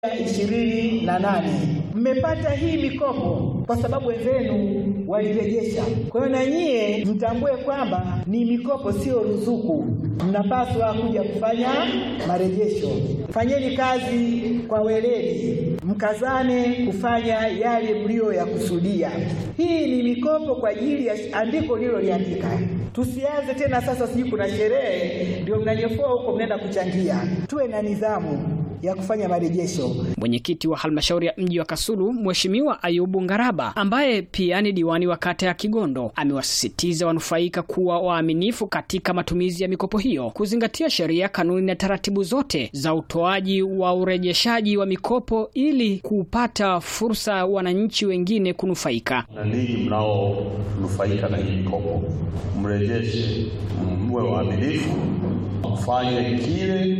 ishirini na nane mmepata hii mikopo kwa sababu wenzenu walirejesha. Kwa hiyo na nyie mtambue kwamba ni mikopo, sio ruzuku. Mnapaswa kuja kufanya marejesho. Fanyeni kazi kwa weledi, mkazane kufanya yale mlio ya kusudia. Hii ni mikopo kwa ajili ya andiko lililoliandika. Tusianze tena sasa, sijui kuna sherehe ndio mnanyofoa huko, mnaenda kuchangia. Tuwe na nidhamu ya kufanya marejesho. Mwenyekiti wa halmashauri ya mji wa Kasulu Mheshimiwa Ayubu Ngaraba, ambaye pia ni diwani wa kata ya Kigondo, amewasisitiza wanufaika kuwa waaminifu katika matumizi ya mikopo hiyo, kuzingatia sheria, kanuni na taratibu zote za utoaji wa urejeshaji wa mikopo ili kupata fursa wananchi wengine kunufaika. Na ninyi mnaonufaika na hii mikopo, mrejeshe, mwe waaminifu, mfanye kile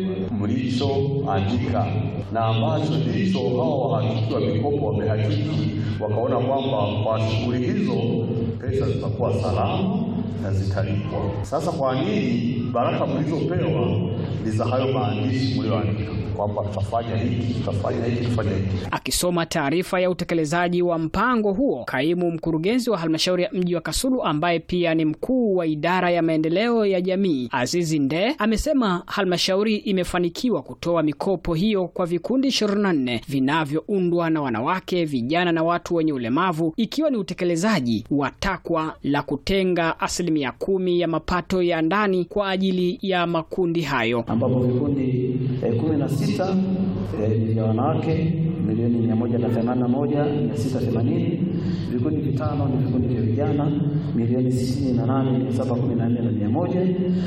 mlichoandika na ambacho ndicho hao wahakiki wa mikopo wamehakiki, wakaona kwamba kwa shughuli hizo pesa zitakuwa salama na zitalipwa. Sasa kwa nini baraka mlizopewa ni za hayo maandishi mlioandika kwamba tutafanya hiki, tutafanya hiki, tutafanya hiki. Akisoma taarifa ya utekelezaji wa mpango huo, kaimu mkurugenzi wa halmashauri ya mji wa Kasulu ambaye pia ni mkuu wa idara ya maendeleo ya jamii Azizi Nde amesema halmashauri imefanikiwa kutoa mikopo hiyo kwa vikundi 24 vinavyoundwa na wanawake, vijana na watu wenye ulemavu, ikiwa ni utekelezaji wa takwa la kutenga asilimia kumi ya mapato ya ndani kwa ajili ya makundi hayo, ambapo vikundi eh, kumi na sita eh, vya wanawake milioni mia moja na themanini na moja mia sita themanini vikundi vitano ni vikundi vya vijana milioni sitini na nane mia saba kumi na nne na mia moja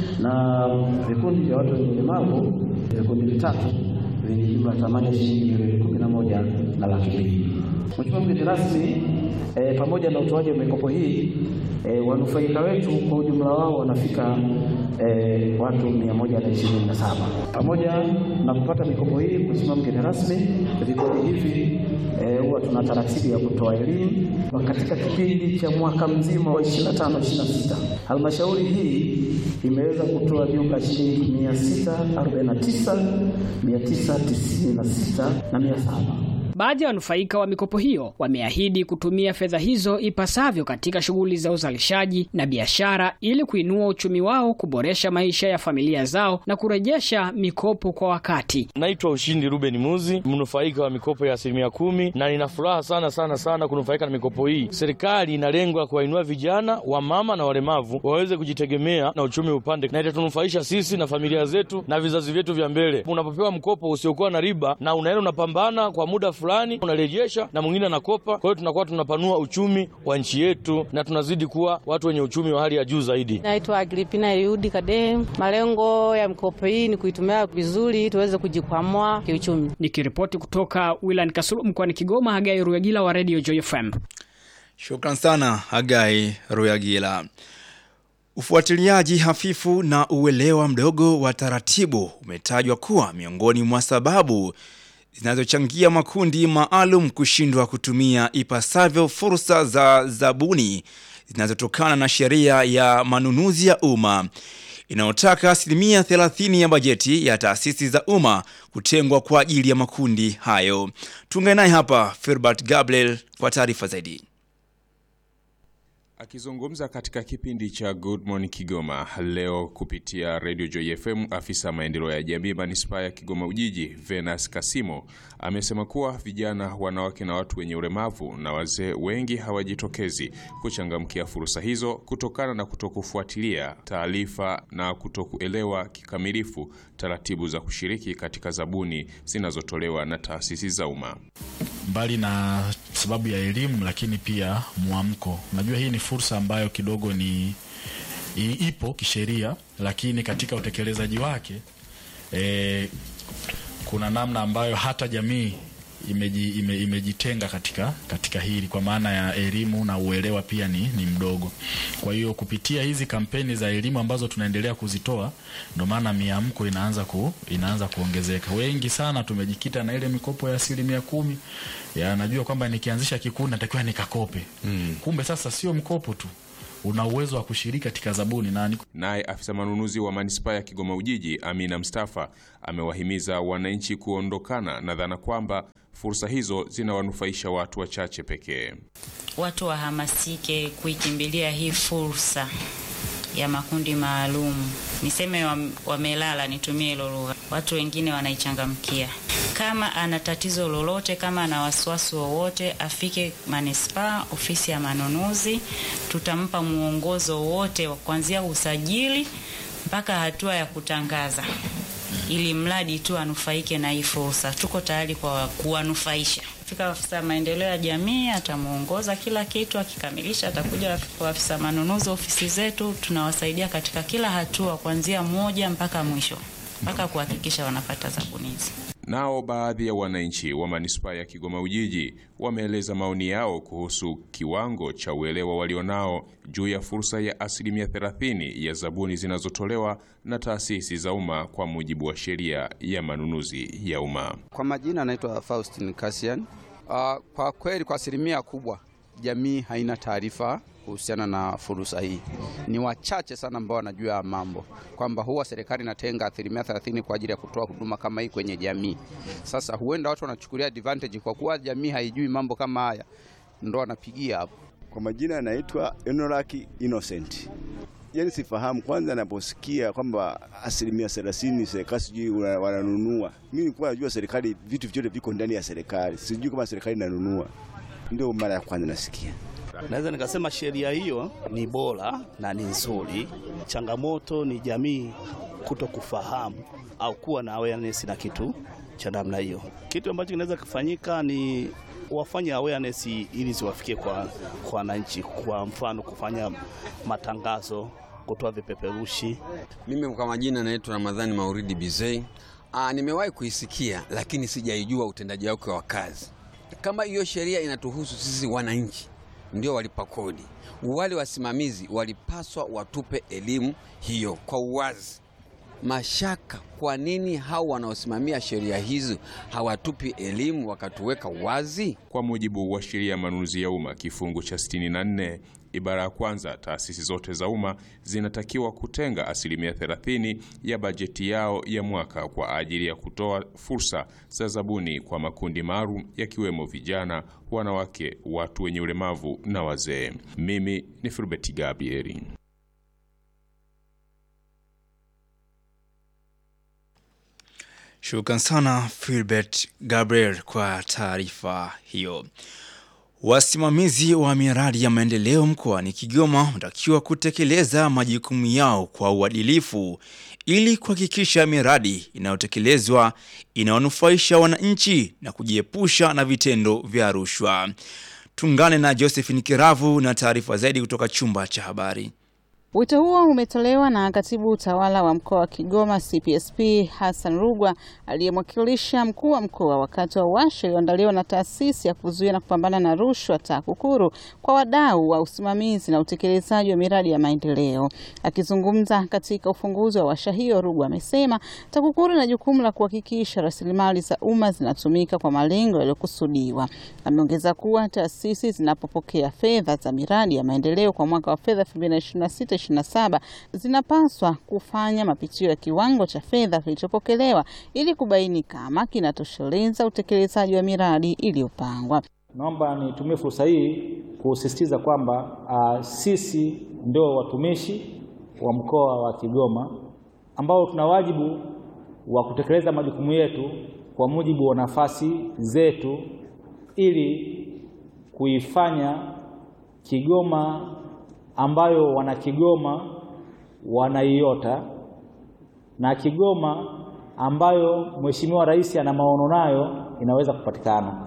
na vikundi vya watu wenye ulemavu vikundi vitatu vyenye jumla ya thamani ya shilingi milioni kumi na moja na laki mbili. Mheshimiwa mgeni rasmi, eh, pamoja na utoaji wa mikopo hii eh, wanufaika wetu kwa ujumla wao wanafika eh, watu mia moja na ishirini na saba. Pamoja na kupata mikopo hii, Mheshimiwa mgeni rasmi, vikundi hivi huwa eh, tuna taratibu ya kutoa elimu katika kipindi cha mwaka mzima wa 25 26. Halmashauri hii imeweza kutoa jumla shilingi 649 996 na 700. Baadhi ya wanufaika wa mikopo hiyo wameahidi kutumia fedha hizo ipasavyo katika shughuli za uzalishaji na biashara ili kuinua uchumi wao, kuboresha maisha ya familia zao na kurejesha mikopo kwa wakati. Naitwa Ushindi Ruben Muzi, mnufaika wa mikopo ya asilimia kumi, na nina furaha sana sana sana kunufaika na mikopo hii. Serikali ina lengo la kuwainua vijana, wamama na walemavu waweze kujitegemea na uchumi upande, na itatunufaisha sisi na familia zetu na vizazi vyetu vya mbele. Unapopewa mkopo usiokuwa na riba na unaenda unapambana kwa muda fulani unarejesha na mwingine anakopa. Kwa hiyo tunakuwa tunapanua uchumi wa nchi yetu na tunazidi kuwa watu wenye uchumi wa hali ya juu zaidi. Naitwa Agripina Eliudi Kade. Malengo ya mikopo hii ni kuitumia vizuri tuweze kujikwamua kiuchumi. Nikiripoti kutoka wilayani Kasulu mkoani Kigoma, Hagai Ruyagila wa Radio Joy FM. Shukran sana Hagai Ruyagila. Ufuatiliaji hafifu na uelewa mdogo wa taratibu umetajwa kuwa miongoni mwa sababu zinazochangia makundi maalum kushindwa kutumia ipasavyo fursa za zabuni zinazotokana na sheria ya manunuzi ya umma inayotaka asilimia 30 ya bajeti ya taasisi za umma kutengwa kwa ajili ya makundi hayo. Tuungane naye hapa Filbert Gabriel kwa taarifa zaidi. Akizungumza katika kipindi cha Good Morning Kigoma leo kupitia Radio Joy FM, afisa maendeleo ya jamii manispaa ya Kigoma Ujiji Venus Kasimo amesema kuwa vijana, wanawake na watu wenye ulemavu na wazee wengi hawajitokezi kuchangamkia fursa hizo kutokana na kutokufuatilia taarifa na kutokuelewa kikamilifu taratibu za kushiriki katika zabuni zinazotolewa na taasisi za umma. Mbali na sababu ya elimu, lakini pia mwamko. Unajua hii ni fursa ambayo kidogo ni ipo kisheria, lakini katika utekelezaji wake e, kuna namna ambayo hata jamii imeji, ime, imejitenga katika katika hili kwa maana ya elimu na uelewa pia ni, ni mdogo. Kwa hiyo kupitia hizi kampeni za elimu ambazo tunaendelea kuzitoa, ndio maana miamko inaanza ku, inaanza kuongezeka. Wengi sana tumejikita na ile mikopo ya asilimia kumi ya najua kwamba nikianzisha kikundi natakiwa nikakope mm. Kumbe sasa sio mkopo tu una uwezo wa kushiriki katika zabuni na ni Naye afisa manunuzi wa manispaa ya Kigoma Ujiji, Amina Mustafa, amewahimiza wananchi kuondokana na dhana kwamba fursa hizo zinawanufaisha watu wachache pekee. Watu wahamasike kuikimbilia hii fursa ya makundi maalum. Niseme wam- wamelala, nitumie hilo lugha. Watu wengine wanaichangamkia. Kama ana tatizo lolote, kama ana wasiwasi wowote, afike manispaa, ofisi ya manunuzi. Tutampa mwongozo wote wa kuanzia usajili mpaka hatua ya kutangaza, ili mradi tu anufaike na hii fursa. Tuko tayari kwa kuwanufaisha. Fika afisa maendeleo ya jamii atamuongoza kila kitu, akikamilisha atakuja kwa afisa manunuzi ofisi zetu, tunawasaidia katika kila hatua kuanzia moja mpaka mwisho, mpaka kuhakikisha wanapata zabuni hizi. Nao baadhi ya wananchi wa manispaa ya Kigoma Ujiji wameeleza maoni yao kuhusu kiwango cha uelewa walionao juu ya fursa ya asilimia 30 ya zabuni zinazotolewa na taasisi za umma kwa mujibu wa sheria ya manunuzi ya umma. Kwa majina anaitwa Faustin Kasian. Uh, kwa kweli kwa asilimia kubwa jamii haina taarifa kuhusiana na fursa hii. Ni wachache sana ambao wanajua mambo kwamba huwa serikali inatenga asilimia 30 kwa ajili ya kutoa huduma kama hii kwenye jamii. Sasa huenda watu wanachukulia advantage kwa kuwa jamii haijui mambo kama haya, ndo wanapigia hapo. Kwa majina anaitwa Enolaki Innocent. Yani sifahamu kwanza, anaposikia kwamba asilimia thelathini serikali sijui wana- wananunua. Mimi nilikuwa najua serikali, vitu vyote viko ndani ya serikali, sijui kama serikali inanunua. Ndio mara ya kwanza nasikia. Naweza nikasema sheria hiyo ni bora na ni nzuri. Changamoto ni jamii kuto kufahamu au kuwa na awareness na kitu cha namna hiyo. Kitu ambacho kinaweza kufanyika ni wafanye awareness ili ziwafikie kwa kwa wananchi, kwa mfano kufanya matangazo, kutoa vipeperushi. Mimi kwa majina naitwa Ramadhani Mauridi Bizei. Aa, nimewahi kuisikia lakini sijaijua utendaji wake wa kazi. Kama hiyo sheria inatuhusu sisi wananchi, ndio walipa kodi, wale wasimamizi walipaswa watupe elimu hiyo kwa uwazi. Mashaka, kwa nini hao wanaosimamia sheria hizo hawatupi elimu wakatuweka wazi? Kwa mujibu wa sheria ya manunuzi ya umma kifungu cha 64 ibara ya kwanza, taasisi zote za umma zinatakiwa kutenga asilimia 30 ya bajeti yao ya mwaka kwa ajili ya kutoa fursa za zabuni kwa makundi maalum yakiwemo vijana, wanawake, watu wenye ulemavu na wazee. Mimi ni Filbert Gabrieli. Shukran sana Filbert Gabriel kwa taarifa hiyo. Wasimamizi wa miradi ya maendeleo mkoani Kigoma wanatakiwa kutekeleza majukumu yao kwa uadilifu ili kuhakikisha miradi inayotekelezwa inawanufaisha wananchi na kujiepusha na vitendo vya rushwa. Tungane na Josephine Kiravu na taarifa zaidi kutoka chumba cha habari. Wito huo umetolewa na katibu utawala wa mkoa wa Kigoma CPSP Hassan Rugwa aliyemwakilisha mkuu wa mkoa wakati wa washa iliyoandaliwa na taasisi ya kuzuia na kupambana na rushwa TAKUKURU kwa wadau wa usimamizi na utekelezaji wa miradi ya maendeleo. Akizungumza katika ufunguzi wa washa hiyo, Rugwa amesema TAKUKURU ina jukumu la kuhakikisha rasilimali za umma zinatumika kwa malengo yaliyokusudiwa. Ameongeza kuwa taasisi zinapopokea fedha za miradi ya maendeleo kwa mwaka wa fedha 2026 27 zinapaswa kufanya mapitio ya kiwango cha fedha kilichopokelewa ili kubaini kama kinatosheleza utekelezaji wa miradi iliyopangwa. Naomba nitumie fursa hii kusisitiza kwamba uh, sisi ndio watumishi wa mkoa wa Kigoma ambao tuna wajibu wa kutekeleza majukumu yetu kwa mujibu wa nafasi zetu ili kuifanya Kigoma ambayo wana Kigoma wanaiota na Kigoma ambayo Mheshimiwa Rais ana maono nayo inaweza kupatikana.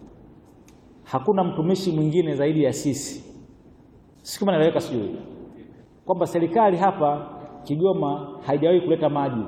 Hakuna mtumishi mwingine zaidi ya sisi. Si kama naeleweka, sijui kwamba serikali hapa Kigoma haijawahi kuleta maji,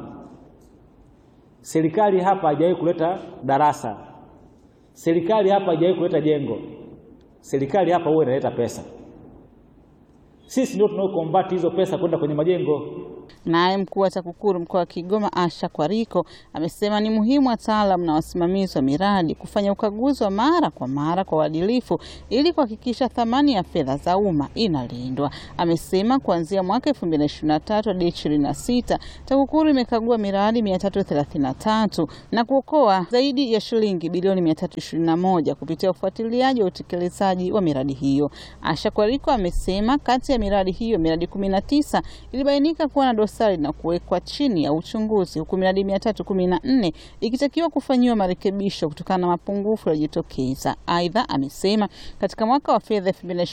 serikali hapa haijawahi kuleta darasa, serikali hapa haijawahi kuleta jengo, serikali hapa huwa inaleta pesa sisi ndio tunaokombati hizo pesa kwenda kwenye majengo. Naye mkuu wa TAKUKURU mkoa wa Kigoma Asha Kwariko amesema ni muhimu wataalamu na wasimamizi wa miradi kufanya ukaguzi wa mara kwa mara kwa uadilifu ili kuhakikisha thamani ya fedha za umma inalindwa. Amesema kuanzia mwaka 2023 hadi 26 TAKUKURU imekagua miradi 333 na kuokoa zaidi ya shilingi bilioni 321 kupitia ufuatiliaji wa utekelezaji wa miradi hiyo. Asha Kwariko amesema kati ya miradi hiyo miradi 19 ilibainika kuwa na dosari na kuwekwa chini ya uchunguzi huku miradi 314 ikitakiwa kufanyiwa marekebisho kutokana na mapungufu yaliyojitokeza. Aidha, amesema katika mwaka wa fedha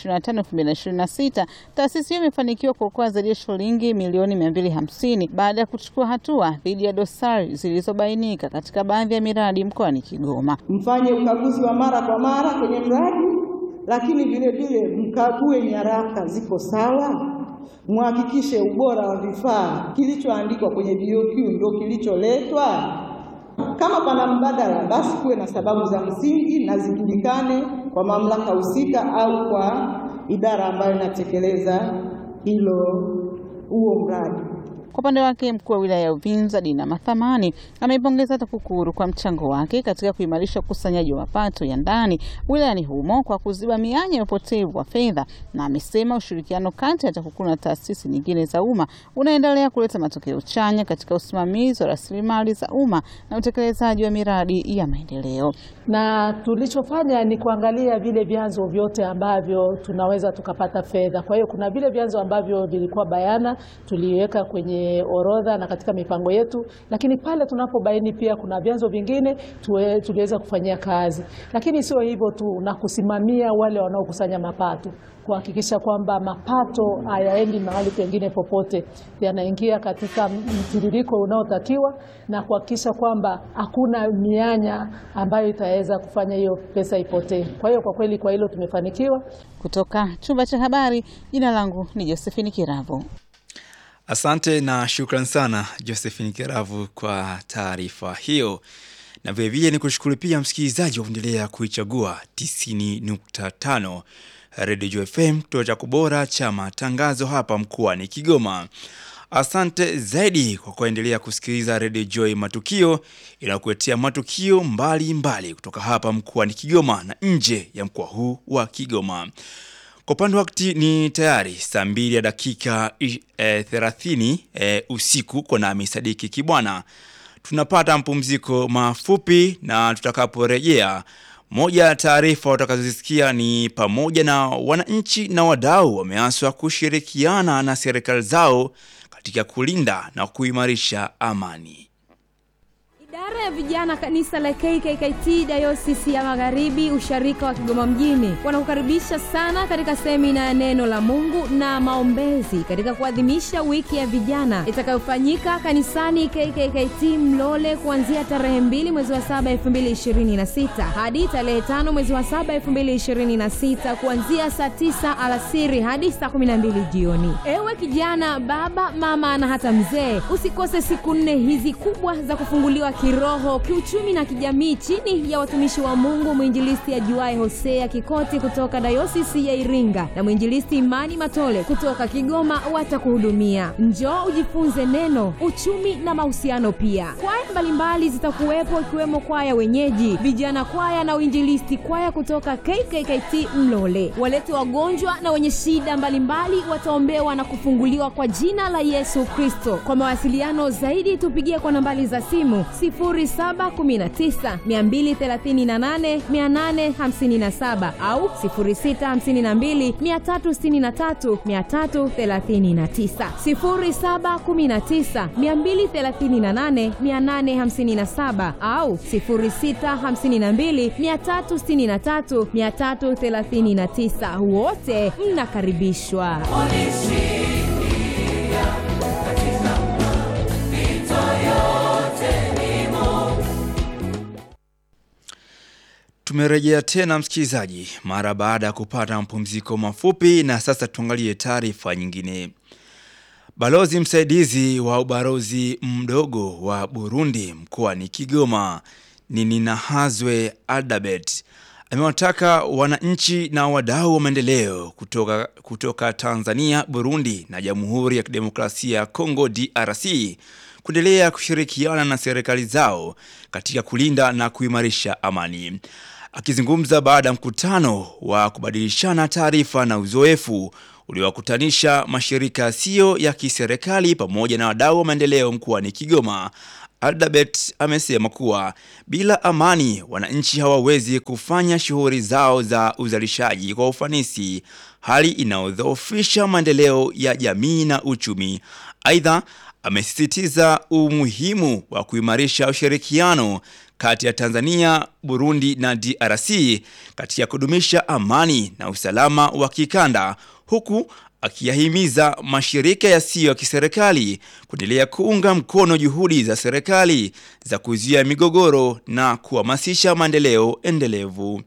2025-2026 taasisi hiyo imefanikiwa kuokoa zaidi ya shilingi milioni 250 baada ya kuchukua hatua dhidi ya dosari zilizobainika katika baadhi ya miradi mkoani Kigoma. Mfanye ukaguzi wa mara kwa mara kwenye mradi, lakini vile vile mkague nyaraka ziko sawa mhakikishe ubora wa vifaa, kilichoandikwa kwenye BOQ ndio kilicholetwa. Kama pana mbadala, basi kuwe na sababu za msingi na zijulikane kwa mamlaka husika au kwa idara ambayo inatekeleza hilo huo mradi. Kwa upande wake mkuu wa wilaya ya Uvinza Dina Mathamani ameipongeza TAKUKURU kwa mchango wake katika kuimarisha ukusanyaji wa mapato ya ndani wilayani humo kwa kuziba mianya ya upotevu wa fedha, na amesema ushirikiano kati ya TAKUKURU na taasisi nyingine za umma unaendelea kuleta matokeo chanya katika usimamizi wa rasilimali za umma na utekelezaji wa miradi ya maendeleo. Na tulichofanya ni kuangalia vile vyanzo vyote ambavyo tunaweza tukapata fedha. Kwa hiyo kuna vile vyanzo ambavyo vilikuwa bayana tuliweka kwenye orodha na katika mipango yetu, lakini pale tunapobaini pia kuna vyanzo vingine tuwe, tuliweza kufanyia kazi. Lakini sio hivyo tu, na kusimamia wale wanaokusanya mapato, kuhakikisha kwamba mapato hayaendi mahali pengine popote, yanaingia katika mtiririko unaotakiwa na kuhakikisha kwamba hakuna mianya ambayo itaweza kufanya hiyo pesa ipotee. Kwa hiyo kwa kweli, kwa hilo tumefanikiwa. Kutoka chumba cha habari, jina langu ni Josephine Kiravo. Asante na shukran sana Josephine Kiravu kwa taarifa hiyo, na vilevile ni kushukuru pia msikilizaji wa kuendelea kuichagua 90.5 Radio Joy FM, kituo cha kubora cha matangazo hapa mkoani Kigoma. Asante zaidi kwa kuendelea kusikiliza Radio Joy Matukio inayokuletea matukio mbalimbali mbali kutoka hapa mkoani Kigoma na nje ya mkoa huu wa Kigoma. Kwa upande wakati ni tayari saa mbili ya dakika e, thelathini e, usiku kwa nami Sadiki Kibwana. Tunapata mpumziko mafupi na tutakaporejea, moja ya taarifa utakazozisikia ni pamoja na wananchi na wadau wameaswa kushirikiana na serikali zao katika kulinda na kuimarisha amani. Idara ya vijana kanisa la KKKT Dayosisi ya Magharibi usharika wa Kigoma mjini wanakukaribisha sana katika semina ya neno la Mungu na maombezi katika kuadhimisha wiki ya vijana itakayofanyika kanisani KKKT Mlole kuanzia tarehe mbili mwezi wa saba elfu mbili ishirini na sita hadi tarehe tano mwezi wa saba elfu mbili ishirini na sita kuanzia saa tisa alasiri hadi saa kumi na mbili jioni. Ewe kijana, baba, mama na hata mzee, usikose siku nne hizi kubwa za kufunguliwa kiroho, kiuchumi na kijamii chini ya watumishi wa Mungu mwinjilisti ajuaye Hosea Kikoti kutoka dayosisi ya Iringa na mwinjilisti Imani Matole kutoka Kigoma watakuhudumia. Njoo ujifunze neno, uchumi na mahusiano pia. Kwaya mbalimbali zitakuwepo ikiwemo kwaya wenyeji, vijana kwaya na uinjilisti kwaya kutoka KKKT Mlole. Walete wagonjwa na wenye shida mbalimbali wataombewa na kufunguliwa kwa jina la Yesu Kristo. Kwa mawasiliano zaidi tupigie kwa nambari za simu 0719 238 857 au 0652 363 339 0719 238 857 au 0652 363 339. Wote mnakaribishwa. Tumerejea tena msikilizaji, mara baada ya kupata mapumziko mafupi, na sasa tuangalie taarifa nyingine. Balozi msaidizi wa ubalozi mdogo wa Burundi mkoani Kigoma Ninahazwe Aldabet amewataka wananchi na wadau wa maendeleo kutoka, kutoka Tanzania, Burundi na Jamhuri ya Kidemokrasia ya Kongo DRC kuendelea kushirikiana na serikali zao katika kulinda na kuimarisha amani. Akizungumza baada ya mkutano wa kubadilishana taarifa na uzoefu uliowakutanisha mashirika yasiyo ya kiserikali pamoja na wadau wa maendeleo mkoani Kigoma, Aldabet amesema kuwa bila amani wananchi hawawezi kufanya shughuli zao za uzalishaji kwa ufanisi, hali inayodhoofisha maendeleo ya jamii na uchumi. Aidha, amesisitiza umuhimu wa kuimarisha ushirikiano kati ya Tanzania, Burundi na DRC katika kudumisha amani na usalama wa kikanda huku akiyahimiza mashirika yasiyo ya kiserikali kuendelea kuunga mkono juhudi za serikali za kuzuia migogoro na kuhamasisha maendeleo endelevu.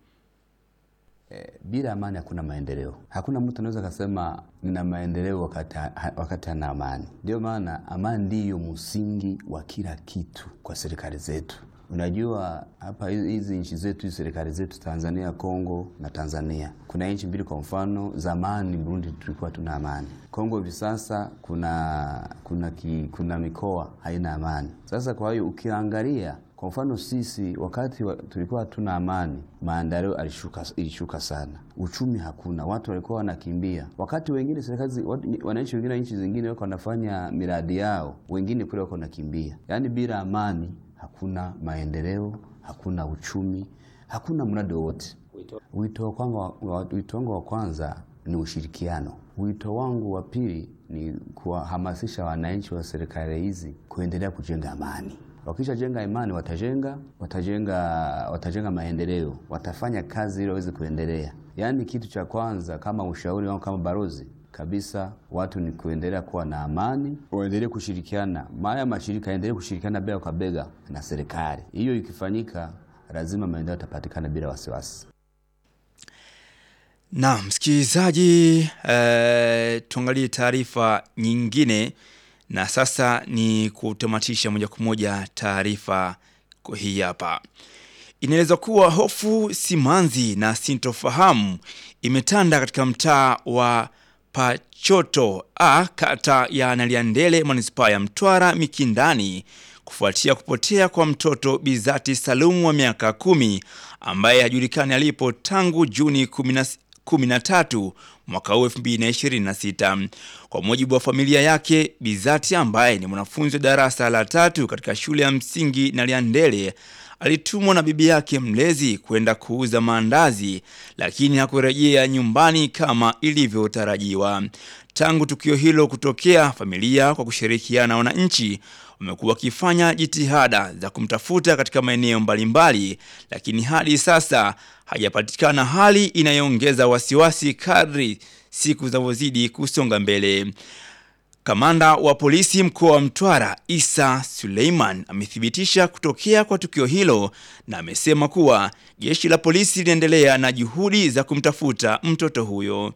Eh, bila amani hakuna maendeleo. Hakuna mtu anaweza kusema nina maendeleo wakati, ha- wakati hana amani. Ndio maana amani ndiyo msingi wa kila kitu kwa serikali zetu. Unajua hapa hizi hizi nchi zetu hizi serikali zetu Tanzania, Kongo na Tanzania, kuna nchi mbili. Kwa mfano, zamani Burundi tulikuwa tuna amani. Kongo hivi sasa kuna kuna, ki, kuna mikoa haina amani. Sasa kwa hiyo ukiangalia kwa mfano sisi wakati wa, tulikuwa hatuna amani, maendeleo alishuka, ilishuka sana, uchumi hakuna, watu walikuwa wanakimbia. Wakati wengine serikali, zi- wat- wananchi wengine wa nchi zingine wako wanafanya miradi yao, wengine kule wako wanakimbia. Yaani bila amani hakuna maendeleo, hakuna uchumi, hakuna mradi wowote. Wito wangu wa- wito wangu wa kwanza ni ushirikiano. Wito wangu wa pili ni kuwahamasisha wananchi wa serikali hizi kuendelea kujenga amani. Wakishajenga imani, watajenga watajenga watajenga maendeleo, watafanya kazi ili waweze kuendelea. Yaani kitu cha kwanza kama ushauri wangu kama barozi kabisa, watu ni kuendelea kuwa na amani, waendelee kushirikiana, maya mashirika yaendelee kushirikiana bega kwa bega na serikali. Hiyo ikifanyika, lazima maendeleo yatapatikana bila wasiwasi. Na msikilizaji, eh, tuangalie taarifa nyingine, na sasa ni kutamatisha moja kwa moja taarifa kwa hii hapa. Inaelezwa kuwa hofu, simanzi na sintofahamu imetanda katika mtaa wa Pachoto a kata ya Naliandele manispaa ya Mtwara Mikindani kufuatia kupotea kwa mtoto Bizati Salumu wa miaka kumi ambaye hajulikani alipo tangu Juni 10 13 mwaka huu 2026. Kwa mujibu wa familia yake, Bizati ambaye ni mwanafunzi wa darasa la tatu katika shule ya msingi Naliandele alitumwa na bibi yake mlezi kwenda kuuza maandazi, lakini hakurejea nyumbani kama ilivyotarajiwa. Tangu tukio hilo kutokea, familia kwa kushirikiana na wananchi wamekuwa wakifanya jitihada za kumtafuta katika maeneo mbalimbali, lakini hadi sasa hajapatikana, hali inayoongeza wasiwasi kadri siku zinavyozidi kusonga mbele. Kamanda wa polisi mkoa wa Mtwara Isa Suleiman amethibitisha kutokea kwa tukio hilo na amesema kuwa jeshi la polisi linaendelea na juhudi za kumtafuta mtoto huyo.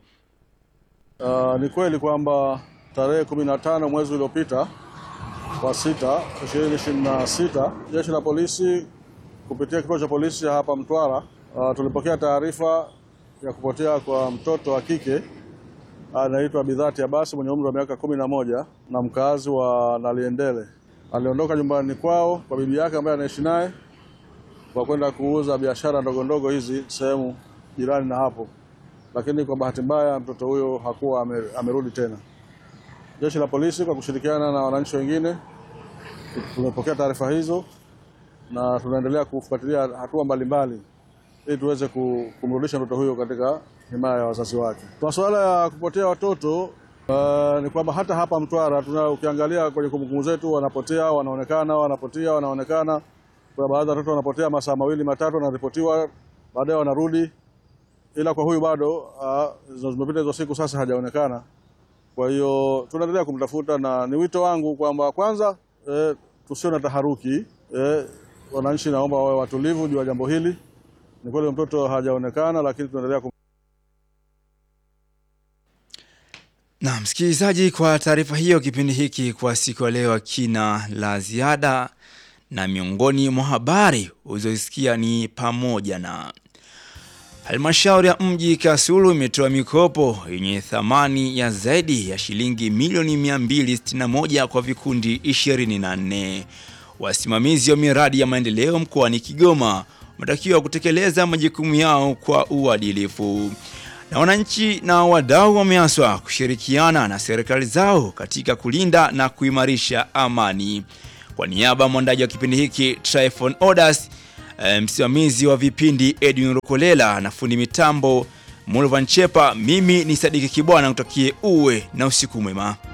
Uh, ni kweli kwamba tarehe 15 mwezi uliopita wa sita 2026 jeshi la polisi kupitia kituo cha polisi hapa Mtwara uh, tulipokea taarifa ya kupotea kwa mtoto wa kike anaitwa Bidhati Abasi mwenye umri wa miaka kumi na moja na mkazi wa Naliendele. Aliondoka nyumbani kwao kwa bibi yake ambaye anaishi naye kwa kwenda kuuza biashara ndogo ndogo hizi sehemu jirani na hapo, lakini kwa bahati mbaya mtoto huyo hakuwa ame, amerudi tena. Jeshi la polisi kwa kushirikiana na wananchi wengine tumepokea taarifa hizo na tunaendelea kufuatilia hatua mbalimbali ili tuweze ku- kumrudisha mtoto huyo katika himaya ya wazazi wake. Kwa suala ya kupotea watoto uh, ni kwamba hata hapa Mtwara tuna ukiangalia kwenye kumbukumbu zetu, wanapotea wanaonekana, wanapotea wanaonekana. Kuna baadhi ya watoto wanapotea masaa mawili matatu, wanaripotiwa, baadaye wanarudi, ila kwa huyu bado uh, zimepita hizo siku sasa hajaonekana. Kwa hiyo tunaendelea kumtafuta, na ni wito wangu kwamba kwanza, eh, tusio na taharuki eh, wananchi naomba wawe watulivu juu ya jambo hili. Ni kweli mtoto hajaonekana, lakini tunaendelea kum... Na msikilizaji, kwa taarifa hiyo, kipindi hiki kwa siku ya leo kina la ziada, na miongoni mwa habari ulizosikia ni pamoja na Halmashauri ya mji Kasulu imetoa mikopo yenye thamani ya zaidi ya shilingi milioni 261 kwa vikundi 24. Wasimamizi wa miradi ya maendeleo mkoani Kigoma wametakiwa kutekeleza majukumu yao kwa uadilifu. Na wananchi na wadau wameaswa kushirikiana na serikali zao katika kulinda na kuimarisha amani. Kwa niaba ya mwandaji wa kipindi hiki Tryphon Odas, e, msimamizi wa vipindi Edwin Rukolela na fundi mitambo Mulvan Chepa, mimi ni Sadiki Kibwana, kutakie uwe na usiku mwema.